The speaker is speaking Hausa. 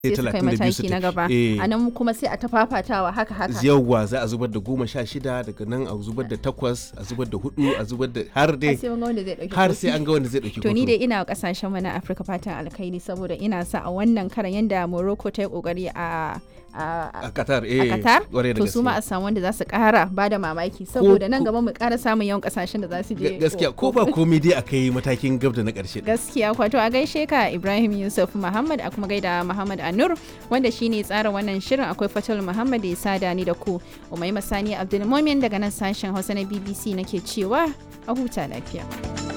sai su kai 32 mataki su na tafi. gaba Eh. a nan kuma sai a ta fafatawa haka haka yawwa za a zubar da goma sha shida daga nan a zubar da takwas a zubar da hudu a zubar da har dai sai mun ga wanda zai dauki har kofi. sai an ga wanda zai dauki to ni kofi. dai ina wa kasashen mu na Afirka fatan alkhairi saboda ina sa a wannan karan yanda Morocco ta yi kokari a a a Qatar eh a Qatar kwarai da to su ma a gaske. samu wanda za su kara ba da mamaki saboda nan ko- gaba mu kara samun yawan kasashen da za su je Ga- gaskiya ko ba komai dai a kai matakin gab da na karshe gaskiya kwato a gaishe ka Ibrahim Yusuf Muhammad a kuma gaida Muhammad Anur wanda shine tsara wannan shirin akwai Fatul Muhammad ya sada ni da ku Umaima Sani Abdulmumin daga nan sashen Hausa na BBC nake cewa a huta lafiya